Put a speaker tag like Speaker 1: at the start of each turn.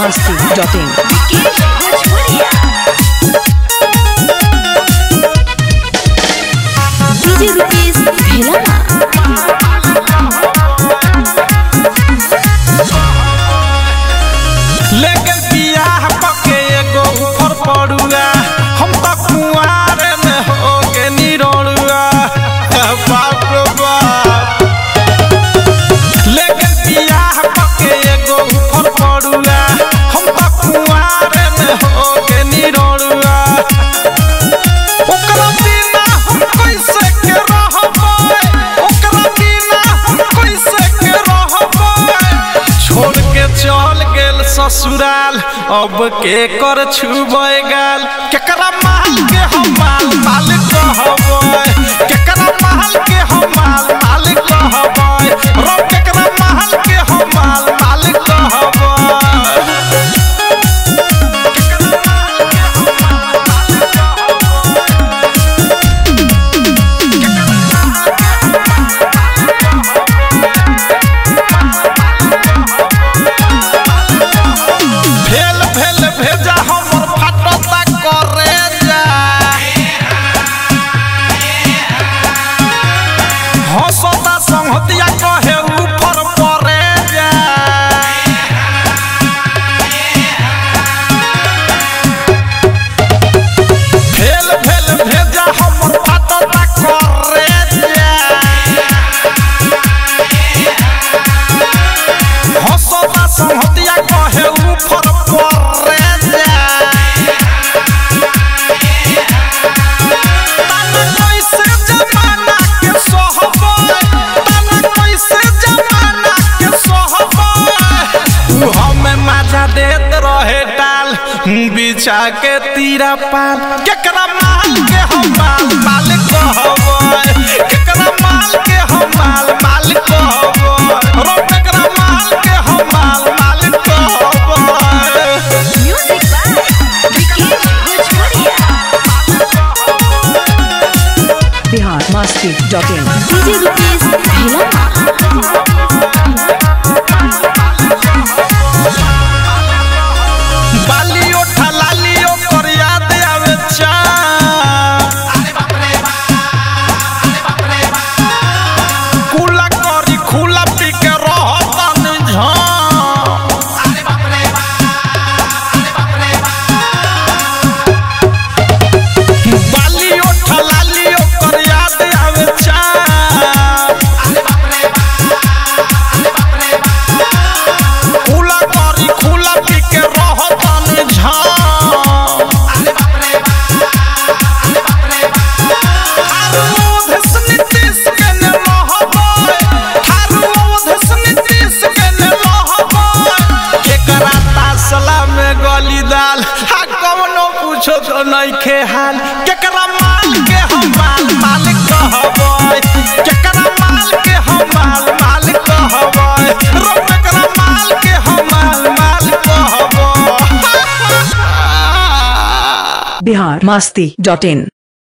Speaker 1: biharmasti.in
Speaker 2: DJ Rupesh भेला
Speaker 3: लेकिन बियाह पके एगो ऊपर पड़ुआ हम तो कुआरे में हो के निरोड़ुआ बाप रे बाप लेकिन बियाह पके एगो ऊपर पड़ुआ हम तो कुआरे में हो के निरोड़ुआ ओकरा बिना हम कैसे के रहबै ओकरा बिना हम कैसे के रहबै छोड़ के चल गेल ससुराल अब के कर छुबै गाल केकरा माल के हम माल माल कहबै केकरा माल के हम माल माल कहबै रो केकरा माल के हम माल माल कहबै भेल भेल भेजा हमर फाटता करे जा हंसता संहतिया कहे ऊपर परे जा भेल भेल भेजा हमर फाटता करे जा हंसता संहतिया कहे ऊपर परे जा ताना कैसे जमाना के सहबै ताना कैसे जमाना के सहबै उ हमें मजा देत रहे डाल बिछा के तीरा पाल केकरा माल के हम माल माल कहबै केकरा माल के हम माल माल कहबै रो केकरा माल के हम माल माल कहबै
Speaker 2: म्यूजिक बाय विकेश भोजपुरिया
Speaker 1: biharmasti.in
Speaker 2: डीजे रुपेश भेला
Speaker 3: बाली ओठा लाली ओकर याद आवे चा कुला करी खुला पी के रहतन झा बाली ओठा लाली ओकर याद आवे चा खुला करी खुला पी के रहतन झा पूछो तो नहीं खे हाल केकरा माल के हम माल माल कहबै केकरा माल के हम माल माल कहबै रो केकरा माल के हम माल माल कहबै
Speaker 1: biharmasti.in